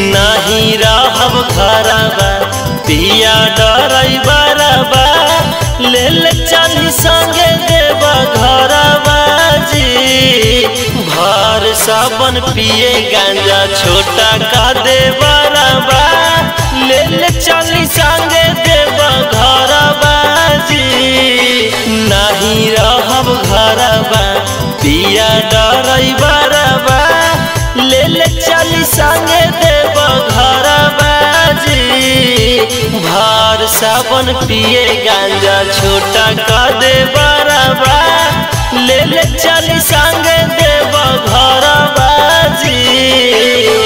नहीं रहब घरबा पिया डरई बरबा ले ले चली संगे देव घरबा जी भर साबन पिए गांजा छोटा का दे बरबा ले ले चली संगे देव घरबा जी नहीं रहब घरबा पिया डरई बरबा ले ले चली संगे देव घरबा जी भार साबन पिए गांजा छोटा का दे बरबा ले ले चली संगे देव घरबा जी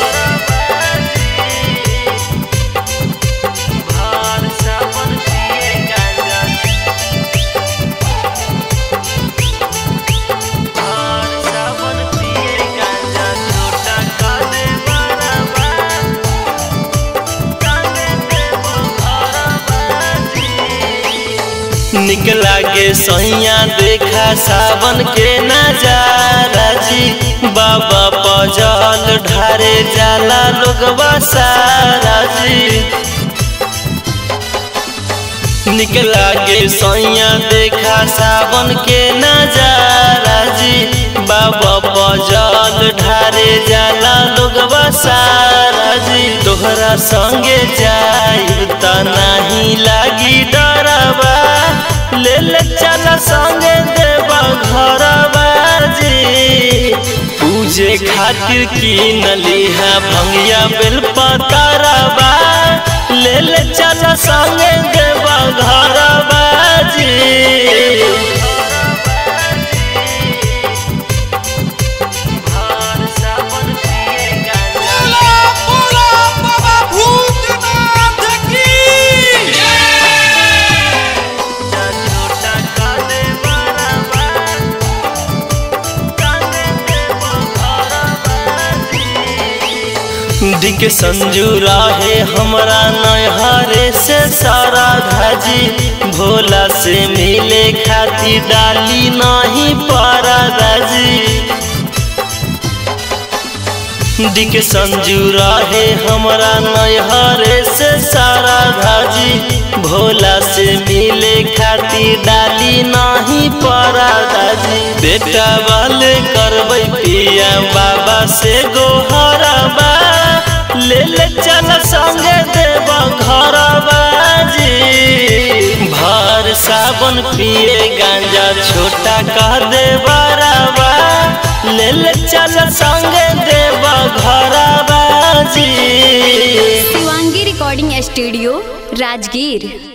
भार साबन पिए गांजा भार साबन पिए गांजा छोटा का दे बरबा निक लागे सैया देखा सावन के नजारा जी बाबा पजल ढारे जाला लोगवा सारा जी निक लागे सैया देखा सावन के नजारा जी बाबा पजल ढारे जाला लोगवा सारा जी तोहरा संगे जाइब त नाही लागी डरबा ले ले चल संगे देवा घरबा जी पूजे खातिर किनली है भंगिया बेल पतरबा ले ले चल संगे देवा घरबा जी बोला बोला बाबा भूतनाथ की डिक संजू रहे हमरा नहरे से सारा धाजी भोला से मिले खातिर डाली नहीं पारा दाजी डिक संजू रहे हमरा नहरे से सारा धाजी भोला से मिले खातिर डाली नहीं पड़ा दाजी बेटा वाले करबै पिया बाबा से गोहरबा ले ले चल संगे देव घरबा जी भर साबन पिए गांजा छोटा कह दे बराबा ले ले चल संगे देव घरबा जी शिवांगी रिकॉर्डिंग स्टूडियो राजगीर